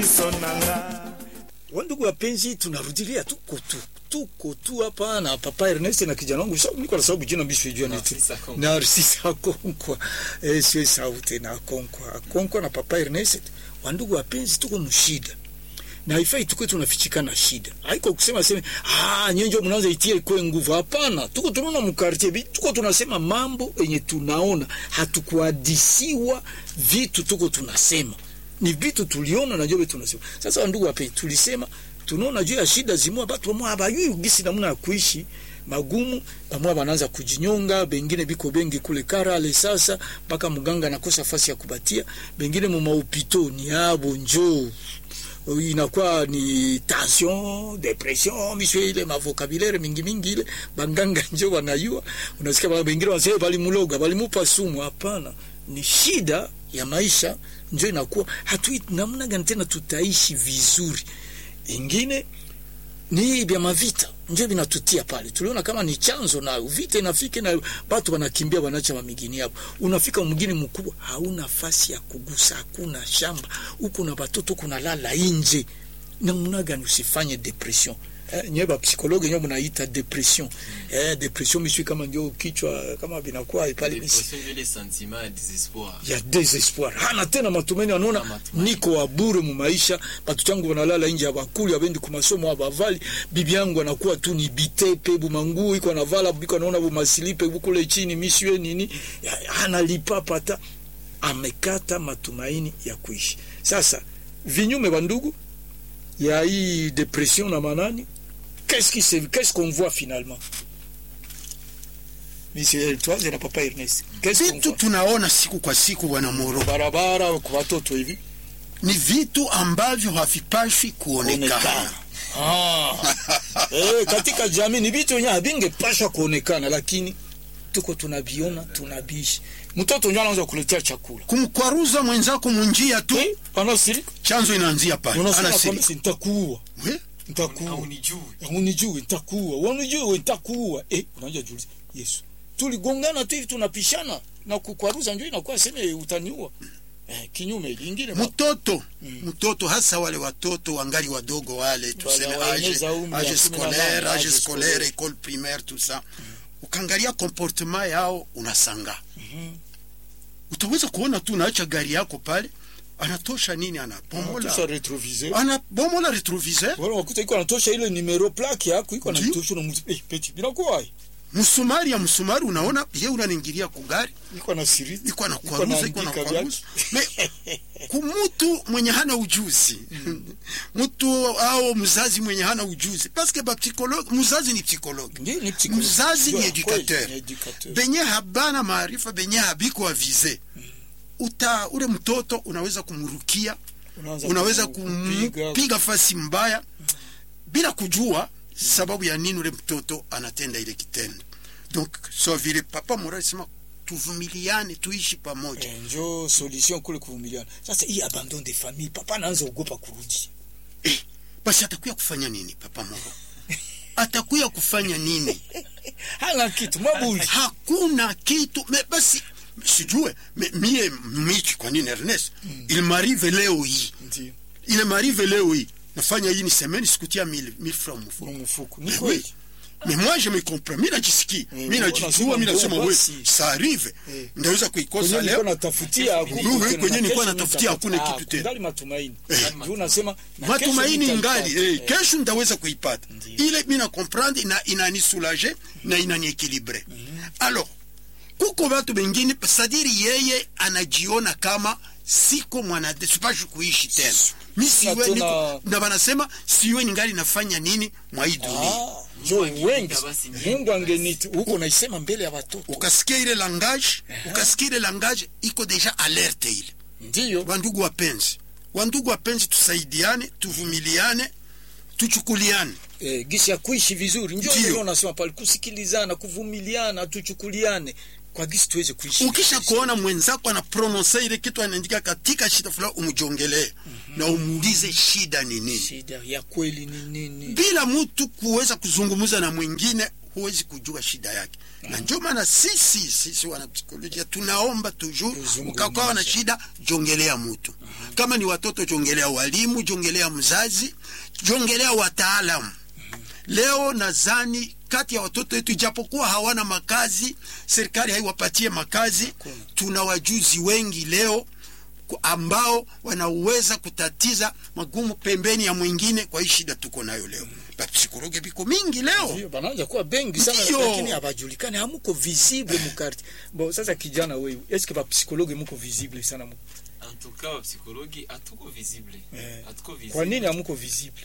Wandugu wapenzi, tunarudilia tuko tu tuko tu hapa na papa Ernest na kijana wangu sababu niko na sababu jina mbisi jua ni tu Narcissa Konkwa eh, sio sauti na Konkwa Konkwa na papa Ernest. Wandugu wapenzi, tuko mshida na haifai tukwe tunafichikana shida. Haiko kusema sema ah, nyenjo mnaanza itie kwa nguvu. Hapana, tuko tunaona mkartie, tuko tunasema mambo yenye tunaona, hatukuadisiwa vitu, tuko tunasema ni vitu tuliona na jobe tunasema. Sasa ndugu wapenzi, tulisema tunaona juu ya shida zimwa batu wamwa habayui gisi namna ya kuishi magumu, bamwa banaanza kujinyonga, bengine biko bengi kule Karale sasa mpaka mganga anakosa fasi ya kubatia, bengine mu maupito ni abo njoo inakuwa ni tension depression misho ile mavokabulaire mingi mingi ile banganga njo wanayua unasikia baba wengine wanasema bali muloga bali mupa sumu hapana ni shida ya maisha njo inakuwa hatui namna gani tena tutaishi vizuri ingine ni vya mavita njo vinatutia pale. Tuliona kama ni chanzo nayo vita inafika na watu wanakimbia wanacha mamigini hapo. Unafika mwingine mkubwa, hauna nafasi ya kugusa, hakuna shamba huko na watoto kuna lala nje. Namna gani usifanye depression? Eh, nyewe ba psikologi nyewe mnaita depression. Eh, depression mishui kama ndio kichwa kama vinakuwa pale Depression vile sentiment ya désespoir. ya desespoir hana tena matumaini, anaona niko wa bure mu maisha. Batu changu wanalala nje ya bakuli, abendi ku masomo abavali. Bibi yangu anakuwa tu ni bitepe bumanguo iko anavala biko anaona bumasilipe bukule chini misiwe nini, Ya- hana lipa pata, amekata matumaini ya kuishi. Sasa vinyume wa ndugu ya hii depression na manani, qu'est-ce qui se qu'est-ce qu'on voit finalement Monsieur, tuanze na papa Ernest. Qu'est-ce qu'on vitu voit? tunaona siku kwa siku bwana Moro barabara kwa watoto hivi ni vitu ambavyo havipashwi kuonekana. kuonekana. Ah. eh, katika jamii ni vitu wenyewe havingepashwa kuonekana, lakini tuko tunaviona tunabishi. Mtoto ndio anaanza kuletea chakula Kumkwaruza mwenzako munjia tu, eh, anasiri chanzo inaanzia pale, unasema anasiri kwamba nitakuua, We, nitakuua, Haunijui. unijui, nitakuua, unijui, nitakuua. Eh, unaanza juliza Yesu, tuligongana tu hivi tunapishana na kukwaruza, ndio inakuwa sema utaniua. Eh, kinyume ingine ma- mtoto mtoto, hasa wale watoto wangali wadogo wale, tuseme age waeneza umri ya age kumi na nane, scolaire, age age scolaire, scolaire. école primaire, tout ça, ukaangalia comportement yao unasanga. Utaweza kuona tu naacha gari yako pale, anatosha nini, anabomola Tusha retroviseur anabomola retroviseur Wala wakuta iko anatosha ile numero plaque yako iko Ndio. anatosha na mtu eh peti binakuwa hai msumari ya msumari, unaona ye unaningilia kugari iko na siri iko na kwaruza iko na kwaruza me kumutu mwenye hana ujuzi mtu au mzazi mwenye hana ujuzi paske ba psikologi mzazi ni psikologi Ndio ni psychologue. mzazi ni Ndio, educateur. kweli, ni educateur. benye habana maarifa benye habiko avize uta ule mtoto unaweza kumrukia Unaanza unaweza kumpiga. kumpiga fasi mbaya bila kujua sababu ya nini ule mtoto anatenda ile kitendo donc so vile papa mora alisema tuvumiliane tuishi pamoja Eh, njo solution kule kuvumiliana. Sasa hii abandon de famille papa anaanza ogopa kurudi. eh, basi atakuya kufanya nini papa moro atakuya kufanya nini Hana kitu mabuli. hakuna kitu me basi sijue me, mie michi kwa nini Ernest il m'arrive leo hii Ndio. il m'arrive leo hii nafanya hii ni semaine sikutia 1000 1000 francs mfuko Kwa mfuko. Ni Mais kweli. oui. Mais moi je me comprends. Mimi najisikia. Mm, Mimi najijua, unasema mimi nasema mbona wewe basi? ça arrive. Eh. Ndaweza kuikosa Kwenye nilikuwa leo. natafutia haku- Kwenye- kwenye tena, nilikuwa kesho natafutia nitapata. hakuna Ah, kitu tena. kungali matumaini. Eh. Ndio unasema na kesho Matumaini nitaipata. ngali eh, Eh. kesho ndaweza kuipata. Ndiyo. Ile mimi na comprendre na inanisoulager na inaniéquilibrer. Alors kuko watu wengine sadiri yeye anajiona kama siko mwanade sipashi kuishi tena. Mi siwe tena- niko na wanasema siwe ningali nafanya nini mwa hii dunia. Ah, njo Mungu wengi. angeniita basi niende. Mungu angenita. Huko naisema mbele ya watoto. ukasikia ile langage ukasikia ile langage iko deja alerte ile Ndio. wandugu wapenzi wandugu wapenzi tusaidiane tuvumiliane tuchukuliane eh, gisi ya kuishi vizuri njo Ndio. ndio nasema pale kusikilizana kuvumiliana tuchukuliane kwa gisi tuweze kuishi ukisha vizuri. kuona mwenzako ana prononse ile kitu anaandika katika shida fulani umjongelee na umuulize shida ni nini shida ya kweli ni nini bila mtu kuweza kuzungumza na mwingine huwezi kujua shida yake na ndio maana sisi sisi wanapsikolojia tunaomba toujours Tuzungumze. ukakuwa na shida jongelea mtu kama ni watoto jongelea walimu jongelea mzazi jongelea wataalamu leo nadhani kati ya watoto wetu ijapokuwa hawana makazi serikali haiwapatie makazi tuna wajuzi wengi leo ku- ambao wanaweza kutatiza magumu pembeni ya mwingine kwa hii shida tuko nayo leo bapsikologe biko mingi leo Ndio, banaanza kuwa bengi sana Ndio. lakini habajulikani hamuko visible mukarti bon sasa kijana wewe eske bapsikologe muko visible sana mu En tout cas, wapsikologi hatuko visible. Eh. Hatuko visible. kwa nini hamuko visible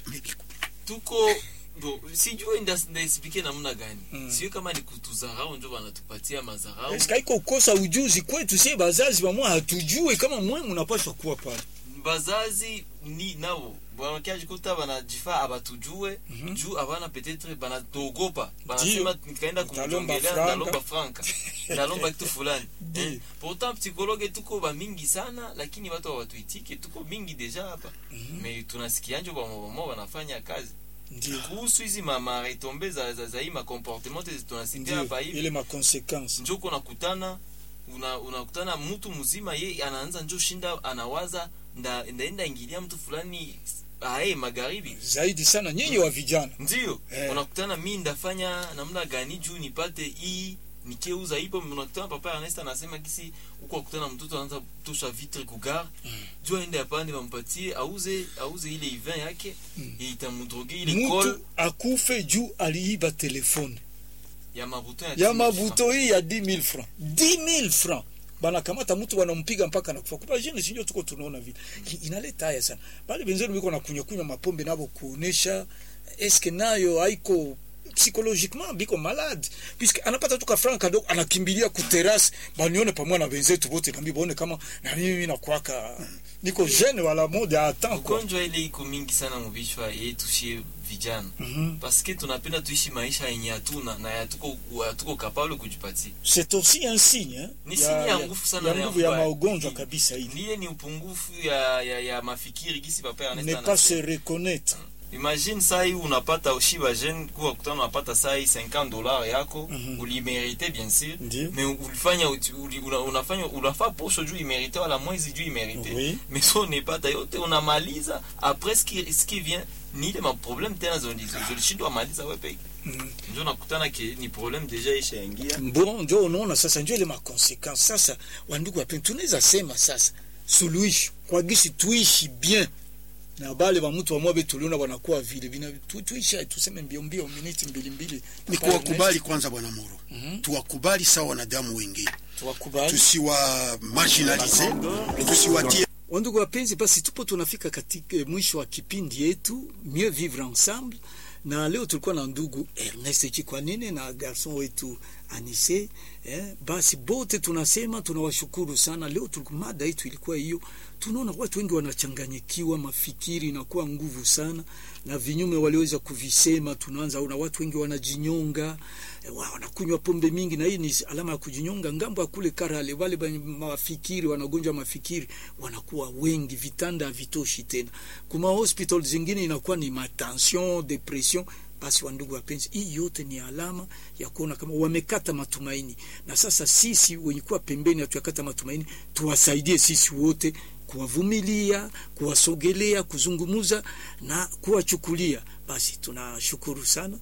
Tuko bo, sijui ndas- ndaexplike namna gani. Mm. Sio kama ni kutudharau ndio wanatupatia madharau. eske haiko kosa ujuzi kwetu sie bazazi bamwe hatujue kama mwe munapaswa kuwa pale bazazi ni nabo wanakajikuta banajifaa abatujue Mhm. juu abana petetre banatogopa banasema nikaenda Utalomba kumjongelea franka. ndalomba franka ndalomba kitu fulani Ndio. eh, pourtant psychologue tuko bamingi sana lakini watu hawatuitike tuko mingi deja hapa Mhm. me tunasikianjo bamobamo wanafanya kazi ndio kuhusu hizi maretombe za, za, za hii makomportement tunasikia ndio hapa hivi ile makonsequence njoko unakutana una, unakutana mtu mzima ye anaanza njo shinda anawaza nda, ndaenda ingilia mtu fulani ae magharibi zaidi sana nyinyi wa vijana ndio Eh. unakutana mi ndafanya namna gani juu nipate hii nikeuza hipo unakutana papa Ernest anasema kisi huko akutana mtoto anaanza tosha vitre kugar Mm. juu aende apande bampatie auze auze ile ivin yake Mm. itamudroge ile kol mtu akufe juu aliiba telefone ya mabuto ya 10,000 mavuto hii ya 10000 francs 10000 francs banakamata mtu wanampiga mpaka nakufa kupa jini sinjo tuko tunaona vile I- inaleta haya sana bali benzenu biko na kunywa kunywa mapombe nabo kuonesha eske nayo haiko psychologiquement biko malade puisque anapata tu kafranc kadogo anakimbilia kuterasi banione pamoja na wenzetu wote nambi baone kama na mimi nakwaka niko jeune wala mode a temps quoi ugonjwa ile iko mingi sana muvishwa yetushie vijana Mhm. paske tunapenda tuishi maisha yenye hatuna na hatuko hatuko kapable kujipatia c'est aussi un signe hein, Ni signe ya nguvu sana ya na ya nguvu ya mbaya. maugonjwa Ni- kabisa hii ndiye ni upungufu ya, ya, ya mafikiri gisi papa Ernest ne pas anasema. se reconnaître imagine saa hii unapata ushiba jeune kuwa kutana unapata saa hii 50 dollars yako Mhm. ulimerite bien sûr Ndio. mais ulifanya uti- uli, una, unafanya unafaa posho juu imerite wala mwezi juu imerite Oui. mais so unepata yote unamaliza après ce qui, ce qui vient ni ile maproblème tena zolishindwa maliza we peke Mhm. njo nakutana ke ni problème deja ishaingia bon njo unaona sasa njo ile makonsequence sasa wandugu wapeni tunaweza sema sasa suluhisho kwa gisi tuishi bien na bale ba mtu wamwabe tuliona wanakuwa vile bina tu, tuishi tuseme mbio mbio miniti mbili mbili ni kuwakubali kwanza bwana moro Mhm. tuwakubali sawa wanadamu wengine tuwakubali tusiwa marginalize tusiwatie Wandugu wapenzi, basi tupo tunafika katika eh, mwisho wa kipindi yetu Mieux Vivre Ensemble, na leo tulikuwa na ndugu Ernest Chikwanine na garson wetu Anise eh, basi bote tunasema tunawashukuru sana. Leo tulikuwa mada yetu ilikuwa hiyo, tunaona watu wengi wanachanganyikiwa, mafikiri inakuwa nguvu sana, na vinyume waliweza kuvisema. Tunaanza una watu wengi wanajinyonga, eh, wa- wanakunywa pombe mingi, na hii ni alama ya kujinyonga. Ngambo ya kule Karale, wale wenye mafikiri wanagonjwa mafikiri wanakuwa wengi, vitanda havitoshi tena. Kuma hospital zingine inakuwa ni matension, depression. Basi wandugu wapenzi, hii yote ni alama ya kuona kama wamekata matumaini, na sasa sisi wenye kuwa pembeni hatuyakata matumaini, tuwasaidie sisi wote kuwavumilia, kuwasogelea, kuzungumuza na kuwachukulia. Basi tunashukuru sana.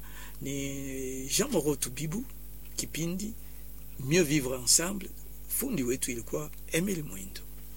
Ni Jean Moroto Bibu, kipindi Mieux Vivre Ensemble. Fundi wetu ilikuwa Emile Mwindo.